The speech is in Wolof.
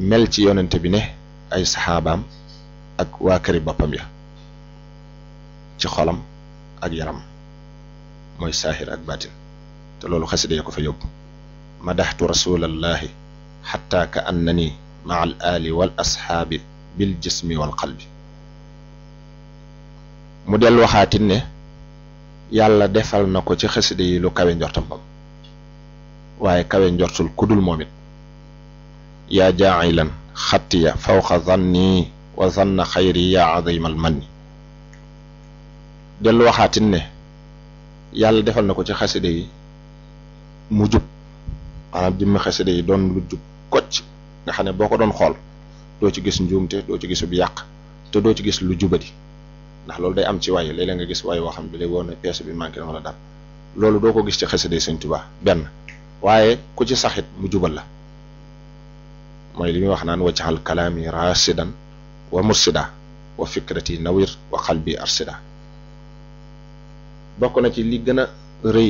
mel ci yonente bi ne ay saxaabaam ak waa këri boppam ya ci xolam ak yaram mooy saahir ak baatin te loolu xasida ya ko fa yóbbu madaxtu rasulallahi xatta ka annani maa al ali wal asxaabi bil jismi wal qalbi mu del waxaatin ne yàlla defal na ko ci xasida yi lu kawe njortam moom waaye kawe njortul kudul moom it yaa jaacilan xattiya fawqa zanni wa zanna xayri yaa azimal manni dellu waxaatin ne yàlla defal na ko ci xasida yi mu jub maanaam jëmmi xasida yi doon lu jub kocc nga xam ne boo ko doon xool doo ci gis njuumte doo ci gisub yàq te doo ci gis lu jubadi ndax loolu day am ci waay léeg-léeg nga gis waay woo xam ne lay woon ne pièce bi manqué na wala dara loolu doo ko gis ci xasida yi Sëñ Tuubaa benn waaye ku ci saxit mu jubal la mooy li muy wax naan waccaxal kalaami rasidan wa mursida wa fikrati nawir wa qalbi arsida bokk na ci li gën a rëy